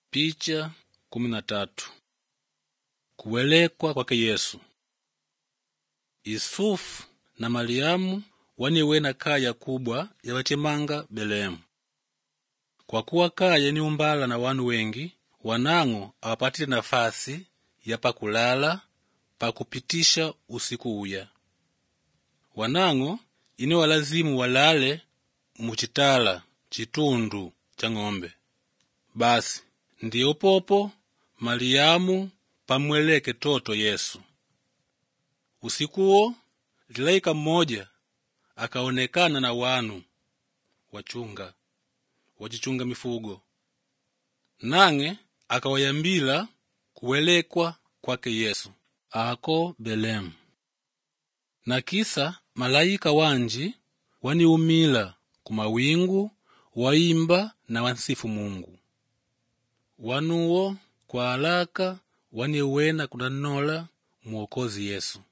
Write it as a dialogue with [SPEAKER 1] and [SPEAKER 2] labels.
[SPEAKER 1] Picha kumi na tatu kuwelekwa kwake Yesu. Yusufu na Mariamu waniwena kaya kubwa yawachemanga Belemu. Kwa kuwa kaya ni umbala na wanu wengi, wanang'o awapatile nafasi ya pakulala pakupitisha usiku uya. Wanang'o ine walazimu walale muchitala chitundu cha ng'ombe. Basi ndiyo popo Mariamu pamweleke toto Yesu. Usikuwo lilaika mmoja akaonekana na wanu wachunga wachichunga mifugo, nang'e akawayambila kuwelekwa kwake Yesu ako Belemu. Na kisa malaika wanji waniumila kumawingu waimba na wansifu Mungu. Wanuwo kwa alaka waniwena kunanola Mwokozi Yesu.